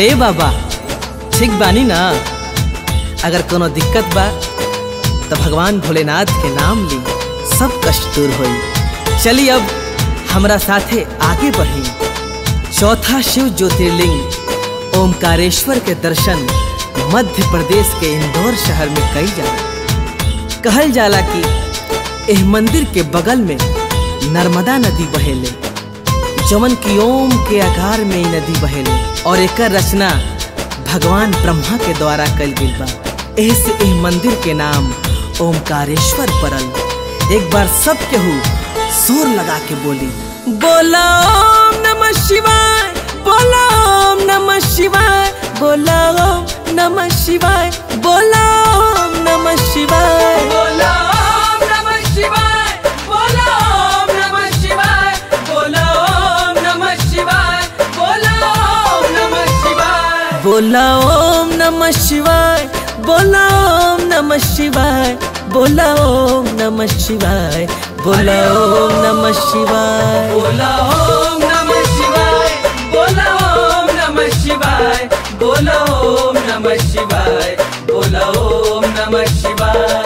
ए बाबा ठीक बानी ना अगर कोनो दिक्कत बा तो भगवान भोलेनाथ के नाम ली सब कष्ट दूर होई चली अब हमरा साथे आगे बढ़ी चौथा शिव ज्योतिर्लिंग ओमकारेश्वर के दर्शन मध्य प्रदेश के इंदौर शहर में कई जाला कहल जाला कि एह मंदिर के बगल में नर्मदा नदी बहेले जमन की ओम के आकार में ई नदी बहेले और एकर रचना भगवान ब्रह्मा के द्वारा कल गई बा एह से एह मंदिर के नाम ओमकारेश्वर पड़ल एक बार सब केहू जोर लगा के बोली बोला ओम नमः शिवाय बोला ओम नमः शिवाय बोला ओम नमः शिवाय बोला ओम नमः शिवाय बोलो ओम नमः शिवाय बोलो ओम नमः शिवाय बोलो ओम नमः शिवाय बोलो ओम नमः शिवाय बोला ओम नमः शिवाय बोला ओम नमः शिवाय बोला ओम नमः शिवाय बोला ओम नमः शिवाय बोलो ओम नमः शिवाय बोलो ओम नमः शिवाय बोलो ओम नमः शिवाय बोलो ओम नमः शिवाय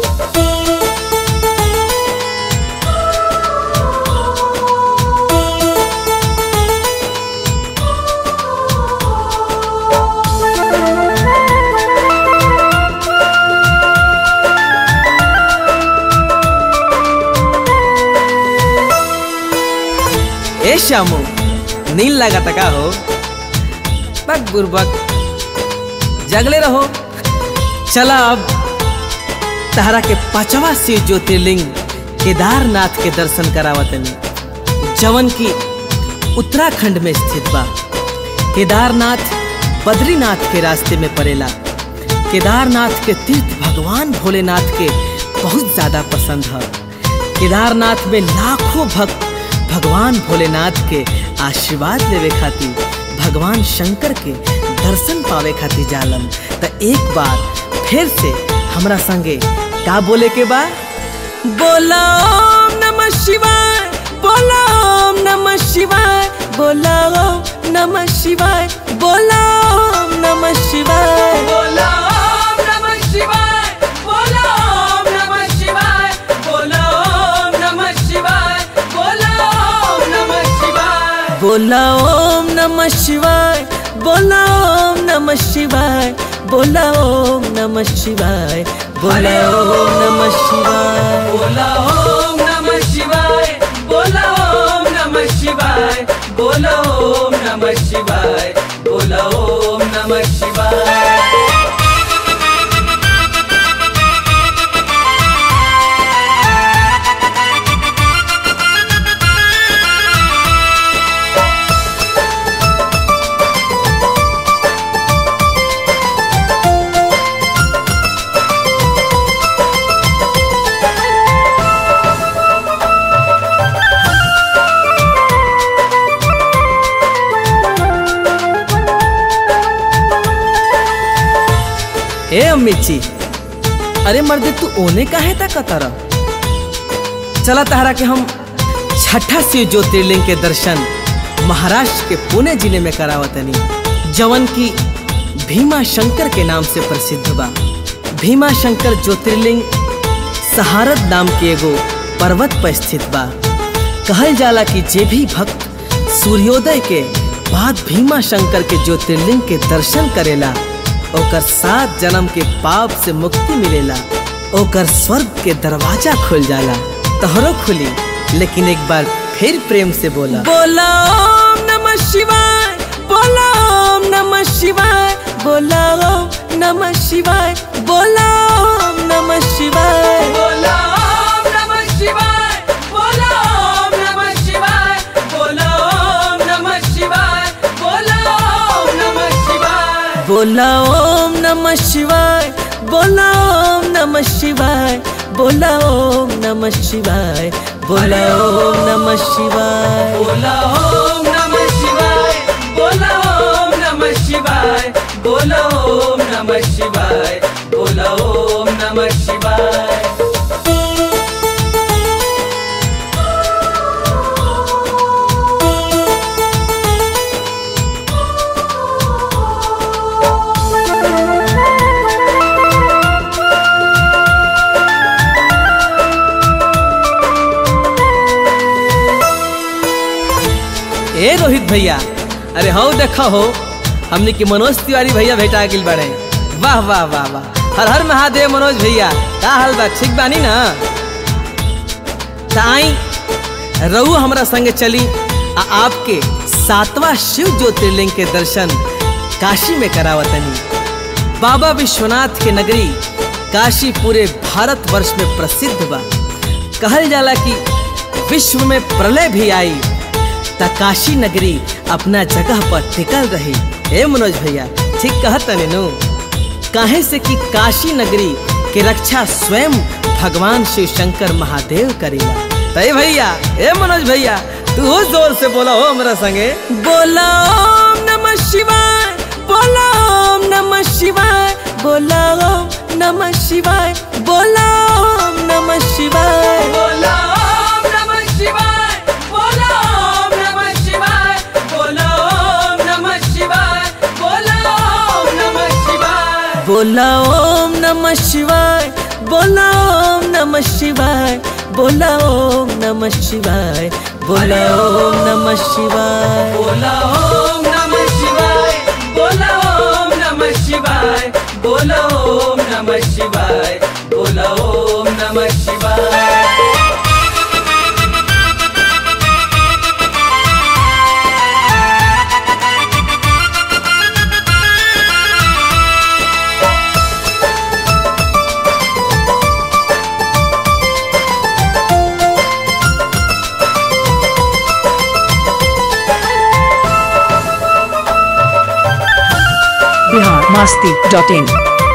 ए श्यामू नील लगा का हो बक बुरबक जगले रहो चला अब तहरा के पांचवा शिव ज्योतिर्लिंग केदारनाथ के दर्शन करावतनी जवन की उत्तराखंड में स्थित बा केदारनाथ बद्रीनाथ के रास्ते में पड़ेला केदारनाथ के तीर्थ भगवान भोलेनाथ के बहुत ज्यादा पसंद है केदारनाथ में लाखों भक्त भगवान भोलेनाथ के आशीर्वाद लेवे खातिर भगवान शंकर के दर्शन पावे खातिर जालन त एक बार फिर से हमरा संगे का बोले के बा बोला ओम नमः शिवाय बोला ओम नमः शिवाय बोला ओम नमः शिवाय बोला ओम नमः शिवाय बोलो ओम नमः शिवाय बोलो ओम नमः शिवाय बोलो ओम नमः शिवाय बोलो ओम नमः शिवाय बोला ओम नमः शिवाय बोला ओम नमः शिवाय बोला ओम नमः शिवाय बोला ओम नमः शिवाय बोलो ओम नमः शिवाय बोलो ओम नमः शिवाय बोलो ओम नमः शिवाय बोलो ओम नमः शिवाय ए अम्मी जी अरे मर्दे तू ओने काहे ता कतर चला तहरा के हम छठा शिव ज्योतिर्लिंग के दर्शन महाराष्ट्र के पुणे जिले में करावतनी जवन की भीमा शंकर के नाम से प्रसिद्ध बा भीमा शंकर ज्योतिर्लिंग सहारत नाम के एगो पर्वत पर स्थित बा कहल जाला कि जे भी भक्त सूर्योदय के बाद भीमा शंकर के ज्योतिर्लिंग के दर्शन करेला ओकर सात जन्म के पाप से मुक्ति मिलेला ओकर स्वर्ग के दरवाजा खुल जाला तोहरो खुली लेकिन एक बार फिर प्रेम से बोला बोला ओम नमः शिवाय बोला ओम नमः शिवाय बोला ओम नमः शिवाय बोला ओम नमः शिवाय बोलो ओम नमः शिवाय बोलो ओम नमः शिवाय बोलो ओम नमः शिवाय बोलो ओम नमः शिवाय बोला ओम नमः शिवाय बोला ओम नमः शिवाय बोला ओम नमः शिवाय बोला ओम नमः शिवाय बोलो ओम नमः शिवाय बोलो ओम नमः शिवाय बोलो ओम नमः शिवाय बोलो ओम नमः शिवाय ए रोहित भैया अरे हो देखो हो हमने की मनोज तिवारी भैया भेटा गिल बड़े वाह वाह वाह वाह हर हर महादेव मनोज भैया का हाल बा ठीक बानी ना ताई रहू हमरा संगे चली आ आपके सातवां शिव ज्योतिर्लिंग के दर्शन काशी में करावतनी बाबा विश्वनाथ के नगरी काशी पूरे भारत वर्ष में प्रसिद्ध बा कहल जाला कि विश्व में प्रलय भी आई त काशी नगरी अपना जगह पर टिकल रही हे मनोज भैया ठीक कहत नु काहे से कि काशी नगरी के रक्षा स्वयं भगवान शिव शंकर महादेव करेला तय भैया हे मनोज भैया तू हो जोर से बोला हो मेरा संगे बोला ओम नमः शिवाय बोला ओम नमः शिवाय बोला ओम नमः शिवाय बोला ओम नमः शिवाय बोला ओम नमः शिवाय बोला ओम नमः शिवाय बोला ओम नमः शिवाय बोला ओम नमः शिवाय बोला ओम नमः शिवाय बोला ओम नमः शिवाय बोला ओम नमः शिवाय बोला ओम नमः शिवाय बोला ओम नमः शिवाय बोला ओम नमः शिवाय बोला ओम नमः शिवाय बोला ओम नमः शिवाय बिहार मास्ती डॉट इन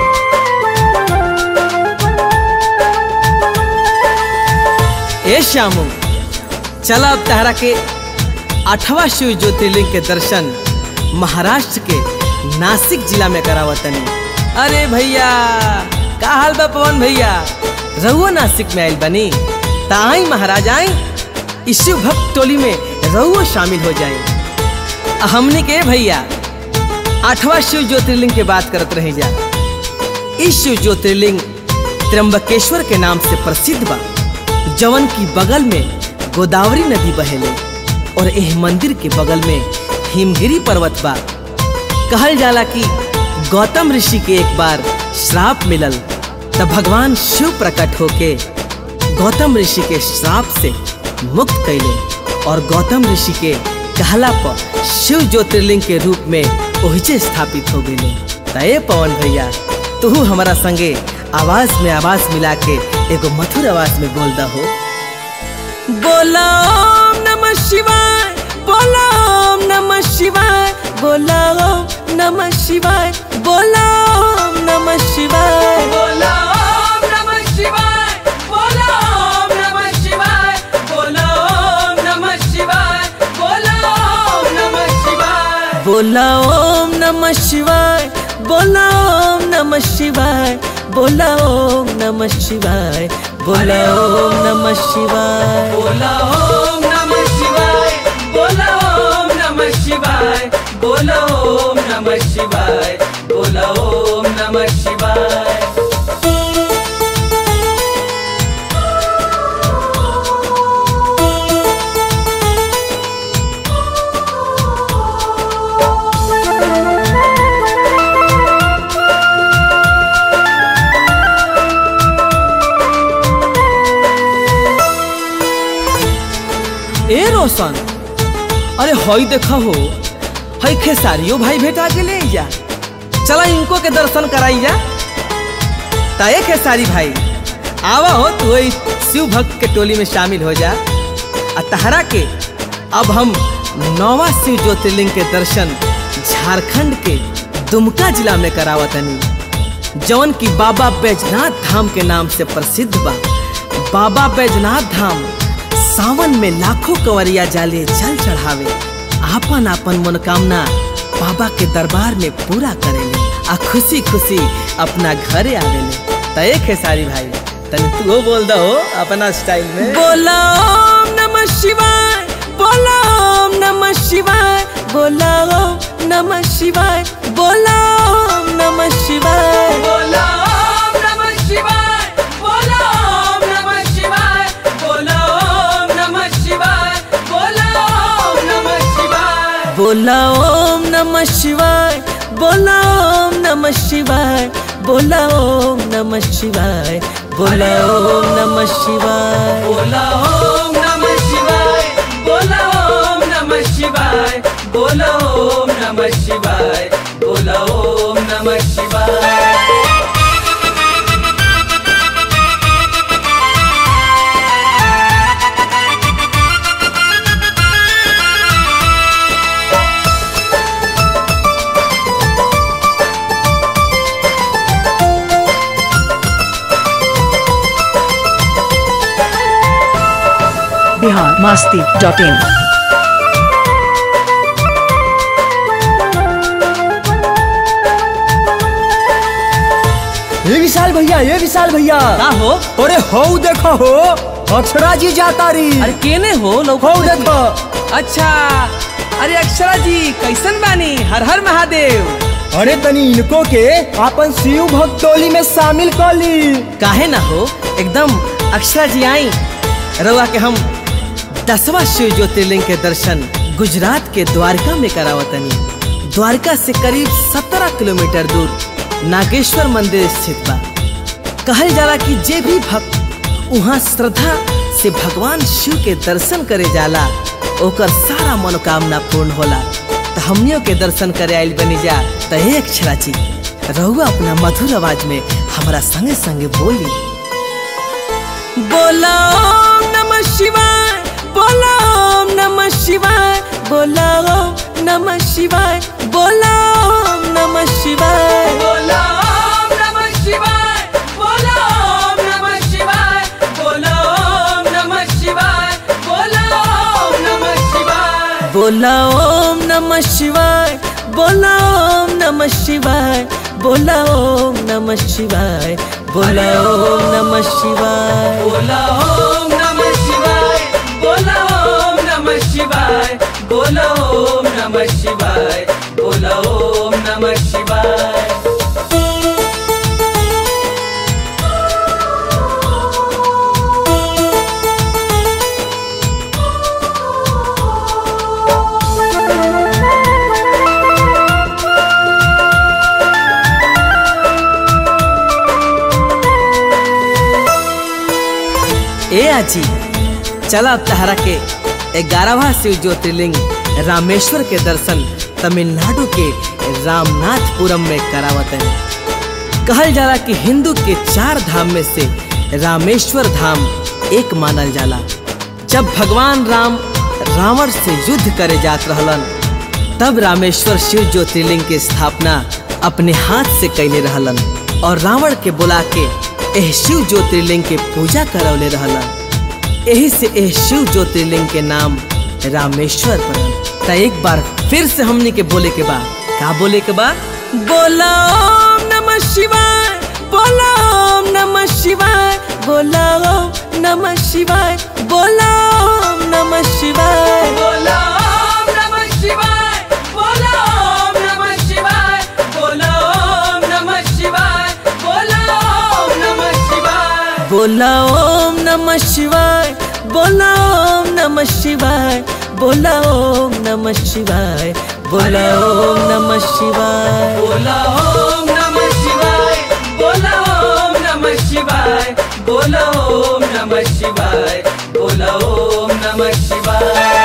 ए श्यामू चला अब तहरा के आठवां शिव ज्योतिर्लिंग के दर्शन महाराष्ट्र के नासिक जिला में करावतनी अरे भैया का हाल बा पवन भैया रहुआ नासिक में आइल बनी ताई महाराज आई इस शिव भक्त टोली में रहुआ शामिल हो जाए हमने के भैया आठवां शिव ज्योतिर्लिंग के बात करत रही जा इस शिव ज्योतिर्लिंग त्र्यंबकेश्वर के नाम से प्रसिद्ध बा जवन की बगल में गोदावरी नदी बहेले और एह मंदिर के बगल में हिमगिरी पर्वत बा कहल जाला कि गौतम ऋषि के एक बार श्राप मिलल तब भगवान शिव प्रकट होके गौतम ऋषि के श्राप से मुक्त कैले और गौतम ऋषि के कहला पर शिव ज्योतिर्लिंग के रूप में ओहिजे स्थापित हो गए तय पवन भैया तू हमारा संगे आवाज में आवाज मिला के एगो मधुर आवाज में बोल दा हो बोला ओम नमः शिवाय बोला ओम नमः शिवाय बोला ओम नमः शिवाय बोला ओम नमः शिवाय बोला ओम नमः शिवाय बोला ओम नमः शिवाय बोला ओम नमः शिवाय बोला ओम नमः शिवाय बोला ओम नमः शिवाय बोला ओम नमः शिवाय बोला ओम नमः शिवाय बोला ओम नमः शिवाय बोला ओम नमः शिवाय बोला ओम नमः शिवाय बोला ओम नमः शिवाय बोला ओम नमः शिवाय ए रोशन अरे हई देखा हो हई खेसारियो भाई भेटा के ले जा चला इनको के दर्शन कराई जा ताए खेसारी भाई आवा हो तू वही शिव भक्त के टोली में शामिल हो जा आ तहरा के अब हम नौवा शिव ज्योतिर्लिंग के दर्शन झारखंड के दुमका जिला में करावतनी जौन की बाबा बैजनाथ धाम के नाम से प्रसिद्ध बा बाबा बैजनाथ धाम सावन में लाखों कंवरिया जाले जल चढ़ावे आपन आपन मनोकामना बाबा के दरबार में पूरा करेले आ खुशी खुशी अपना घरे आवेले तय खेसारी भाई तने तू हो बोल दो अपना स्टाइल में बोला ओम नमः शिवाय बोला ओम नमः शिवाय बोला ओम नमः शिवाय बोला ओम नमः शिवाय बोला ओम नमः शिवाय बोला ओम नमः शिवाय बोला ओम नमः शिवाय बोला ओम नमः शिवाय बोला ओम नमः शिवाय बोला ओम नमः शिवाय बोला ओम नमः शिवाय बोला ओम नमः शिवाय बोला ओम नमः शिवाय बोला ओम नमः शिवाय बोला ओम नमः शिवाय बोला ओम नमः शिवाय बिहार मस्ती डॉट इन ये विशाल भैया ये विशाल भैया का हो अरे हो देखो हो अक्षरा जी जाता री अरे केने हो लोग हो देखो अच्छा अरे अक्षरा जी कैसन बानी हर हर महादेव अरे तनी इनको के अपन शिव भक्त टोली में शामिल कर ली काहे ना हो एकदम अक्षरा जी आई रउआ के हम दसवा शिव ज्योतिर्लिंग के दर्शन गुजरात के द्वारका में करावतनी द्वारका से करीब सत्रह किलोमीटर दूर नागेश्वर मंदिर स्थित बा कहल जाला कि जे भी भक्त वहाँ श्रद्धा से भगवान शिव के दर्शन करे जाला ओकर सारा मनोकामना पूर्ण होला तो हमनियों के दर्शन करे आइल बनी जा तो एक अक्षरा जी रहुआ अपना मधुर आवाज में हमारा संगे संगे बोली बोला ओम नमः शिवाय बोला ओम नमः शिवाय बोला ओम नमः शिवाय बोला ओम नमः शिवाय बोला ओम नमः शिवाय बोला ओम नमः शिवाय बोला ओम नमः शिवाय बोला ओम नमः शिवाय बोला ओम नमः शिवाय बोला ओम नमः शिवाय बोला ओम नमः शिवाय बोला ओम नमः शिवाय बोला ओम नमः शिवाय बोला ओम नमः शिवाय बोला ओम नमः शिवाय बोला ओम नमः शिवाय ए आजी चला अब तहरा के ग्यारहवा शिव ज्योतिर्लिंग रामेश्वर के दर्शन तमिलनाडु के रामनाथपुरम में करावत है कहल जाला कि हिंदू के चार धाम में से रामेश्वर धाम एक मानल जाला जब भगवान राम रावण से युद्ध करे जात रहलन तब रामेश्वर शिव ज्योतिर्लिंग की स्थापना अपने हाथ से कैले रहलन और रावण के बुला के एह शिव ज्योतिर्लिंग के पूजा करौले रहलन यही से एह शिव ज्योतिर्लिंग के नाम रामेश्वर पड़ल त एक बार फिर से हमने के बोले के बा का बोले के बा बोला ओम नमः शिवाय बोला ओम नमः शिवाय बोला ओम नमः शिवाय बोला ओम नमः शिवाय बोला ओम नमः शिवाय बोला ओम नमः शिवाय बोला ओम नमः शिवाय बोला ओम नमः शिवाय बोला ओम नमः शिवाय बोला ओम नमः शिवाय बोला ओम नमः शिवाय बोला ओम नमः शिवाय बोला ओम नमः शिवाय बोला ओम नमः शिवाय बोला ओम नमः शिवाय बोला ओम नमः शिवाय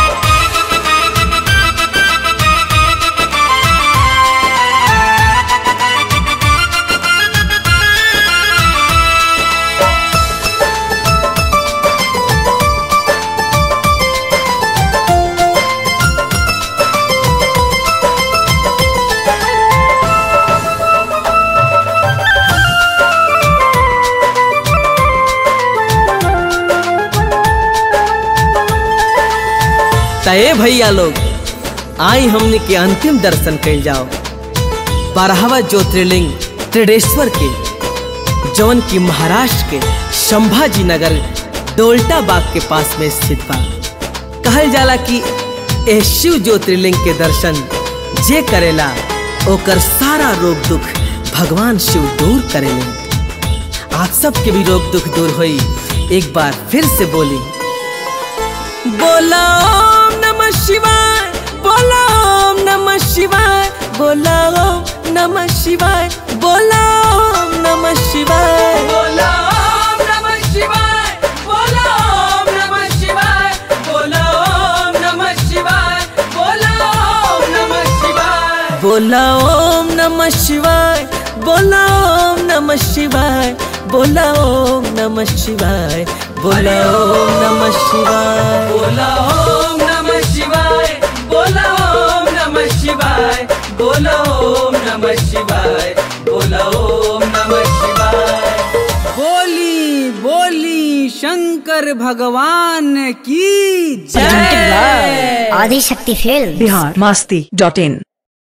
तय भैया लोग आई हमने के अंतिम दर्शन कर जाओ बारहवा ज्योतिर्लिंग त्रिडेश्वर के जौन की महाराष्ट्र के संभाजी नगर डोल्टा बाग के पास में स्थित बा कहल जाला कि एह शिव ज्योतिर्लिंग के दर्शन जे करेला ओकर सारा रोग दुख भगवान शिव दूर करेले आप सबके भी रोग दुख दूर होई एक बार फिर से बोली बोला ओम नमः शिवाय बोला ओम नमः शिवाय बोला ओम नमः शिवाय बोला ओम नमः शिवाय बोला ओम नमः शिवाय बोला ओम नमः शिवाय बोला ओम नमः शिवाय बोला ओम नमः शिवाय बोला ओम नमः शिवाय बोला ओम नमः शिवाय बोला ओम नमः शिवाय बोला ओम नमः शिवाय बोला ओम नमः शिवाय बोला ओम नमः शिवाय बोला ओम नमः शिवाय बोला ओम नमः शिवाय बोली बोली शंकर भगवान की जय आदि शक्ति फिल्म बिहार मस्ती डॉट इन